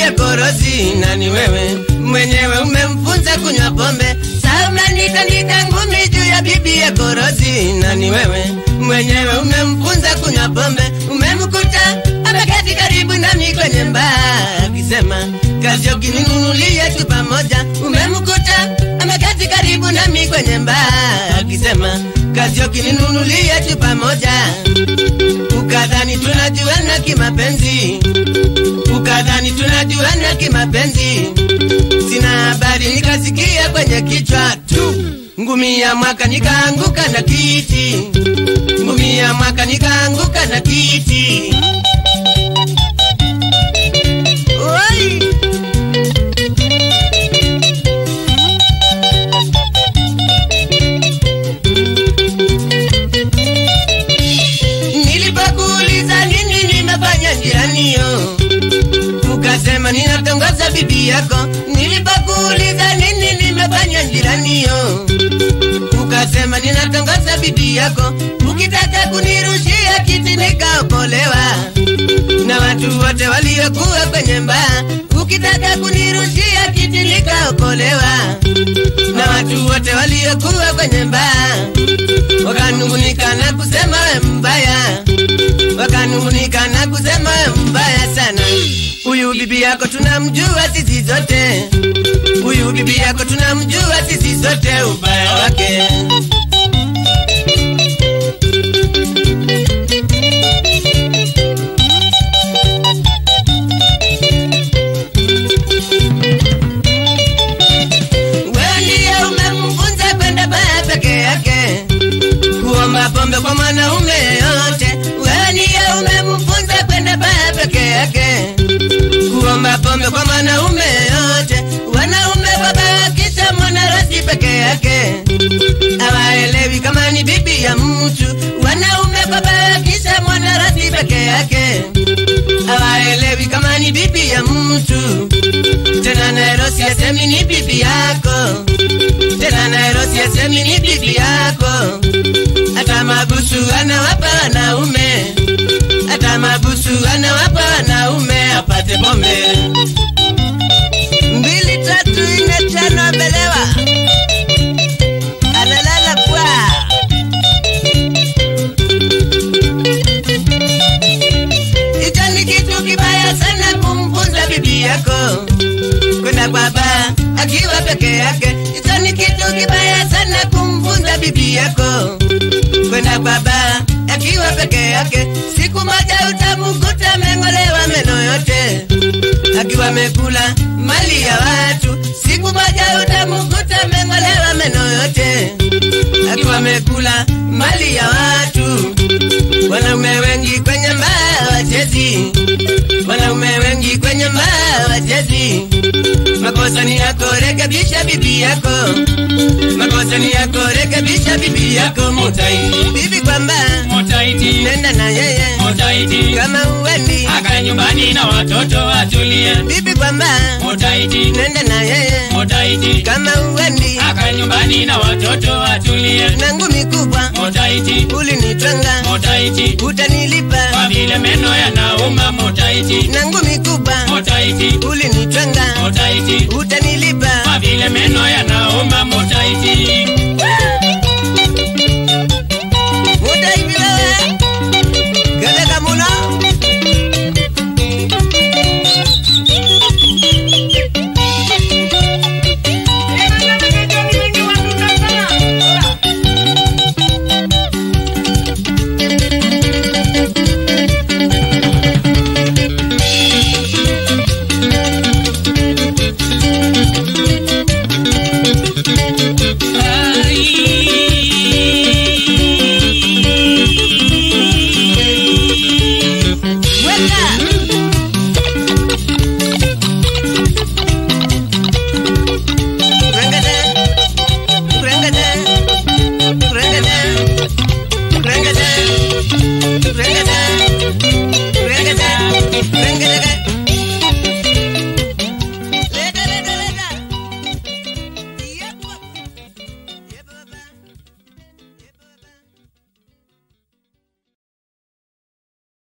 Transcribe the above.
yako Rosi, na ni wewe mwenyewe umemfunza kunywa pombe. Sasa unanita nita ngumi juu ya bibi yako Rosi, na ni wewe mwenyewe umemfunza kunywa pombe. Umemkuta ameketi karibu nami kwenye mbaa akisema kazi ukininunulia tu pamoja. Umemkuta ameketi karibu nami kwenye mbaa akisema kazi ukininunulia tu pamoja. Ukadhani tunajuana kimapenzi, ukadhani tunajuana kimapenzi. Sina habari, nikasikia kwenye kichwa tu ngumi ya mwaka, nikaanguka na kiti, ngumi ya mwaka, nikaanguka na kiti. Oi! Nilipokuuliza nini nimefanya njianio, ukasema ninatongoza bibi yako. Nilipokuuliza nini nimefanya njianio, ukasema ninatongoza bibi yako. Ukitaka kunirushia kiti nikaokolewa na watu wote waliokuwa kwenye mbaa. Ukitaka kunirushia kiti nikaokolewa na watu wote waliokuwa kwenye mbaa wakanungunika na kusema we mbaya, wakanungunika na kusema we mbaya sana. Huyu bibi yako tunamjua sisi zote, huyu bibi yako tunamjua sisi zote ubaya wake. Wewe ndiye umemfunza kwenda baa peke yake kuomba pombe kwa mwanaume yote. Wewe ndiye umemfunza kwenda baa peke yake, kuomba pombe kwa mwanaume yote. Wanaume wabakisha mwanarasi peke yake, hawaelewi kama ni bibi ya mtu. Wanaume wabakisha mwanarasi peke yake, hawaelewi kama ni bibi ya mtu. Tena Nairobi asemi ni bibi yako, tena Nairobi asemi ni bibi yako hata mabusu anawapa wanaume, hata mabusu anawapa wanaume apate pombe. Mbili tatu nne tano amelewa, analala kwa hicho ni kitu kibaya sana kumfunza bibi yako kwenda kwa baa akiwa peke yake. Hicho ni kitu kibaya sana kumfunza bibi yako kwenda kwa baa akiwa peke yake. Siku moja utamkuta ameng'olewa meno yote akiwa amekula mali ya watu. Siku moja utamkuta ameng'olewa meno yote akiwa amekula mali ya watu. Wanaume wengi kwenye mbaa wachezi, wanaume wengi kwenye mbaa wachezi. Makosa ni yako, rekebisha bibi yako. Makosa ni yako, rekebisha bibi yako. Mutai bibi kwamba Mutaiti, nenda na yeye mutaiti, kama uwendi. akae nyumbani na watoto atulie. Bibi kwamba Mutaiti, nenda na yeye mutaiti, kama uwendi. akae nyumbani na watoto atulie. Na ngumi kubwa Mutaiti, ulinitwanga, mutaiti, utanilipa. kwa vile meno yanauma. Mutaiti, Na ngumi kubwa